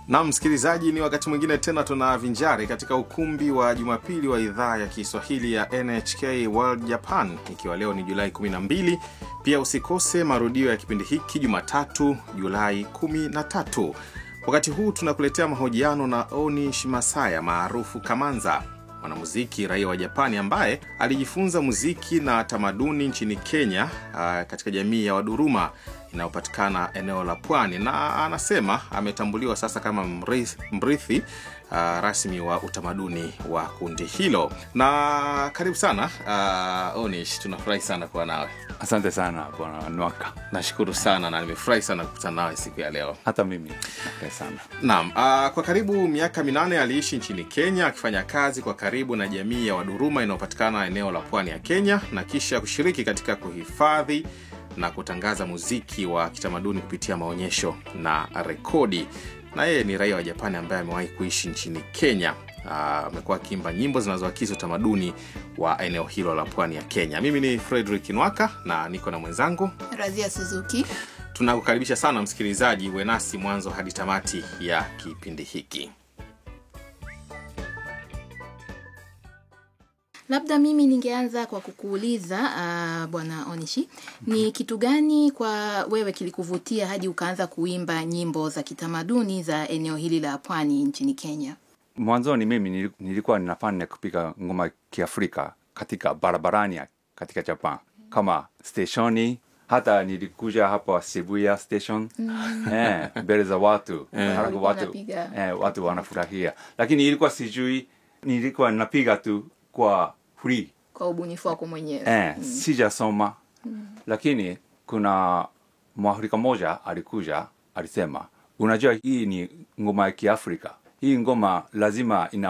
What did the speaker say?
Na msikilizaji, ni wakati mwingine tena tunavinjari katika ukumbi wa Jumapili wa idhaa ya Kiswahili ya NHK World Japan, ikiwa leo ni Julai 12. Pia usikose marudio ya kipindi hiki Jumatatu, Julai 13. Wakati huu tunakuletea mahojiano na Oni Shimasaya maarufu Kamanza, mwanamuziki raia wa Japani ambaye alijifunza muziki na tamaduni nchini Kenya, uh, katika jamii ya Waduruma inayopatikana eneo la pwani, na anasema ametambuliwa sasa kama mrithi, mrithi uh, rasmi wa utamaduni wa kundi hilo. Na karibu sana uh, Onish, tunafurahi sana kuwa nawe. Asante sana bwana Nwaka, Nashukuru sana na nimefurahi sana kukutana nawe siku ya leo. hata mimi nafurahi sana. Naam, uh, kwa karibu miaka minane aliishi nchini Kenya akifanya kazi kwa karibu na jamii ya Waduruma inayopatikana eneo la pwani ya Kenya na kisha kushiriki katika kuhifadhi na kutangaza muziki wa kitamaduni kupitia maonyesho na rekodi. Na yeye ni raia wa Japani ambaye amewahi kuishi nchini Kenya. Ah, amekuwa akiimba nyimbo zinazoakisi utamaduni wa eneo hilo la pwani ya Kenya. Mimi ni Frederick Nwaka na niko na mwenzangu Razia Suzuki. Tunakukaribisha sana msikilizaji, uwe nasi mwanzo hadi tamati ya kipindi hiki. Labda mimi ningeanza kwa kukuuliza uh, bwana Onishi, ni kitu gani kwa wewe kilikuvutia hadi ukaanza kuimba nyimbo za kitamaduni za eneo hili la pwani nchini Kenya? Mwanzoni mimi nili- nilikuwa ninafanya kupiga ngoma kiafrika katika barabarani ya- katika Japan kama steshoni, hata nilikuja hapa Shibuya station eh, mbele za watu halafu Ulikuwa watu, unapiga. eh, watu wanafurahia, lakini ilikuwa sijui, nilikuwa napiga tu kwa free Kwa ubunifu wako mwenyewe? eh, sijasoma lakini kuna mwafrika moja alikuja alisema unajua hii ni ngoma ya kiafrika hii ngoma lazima ina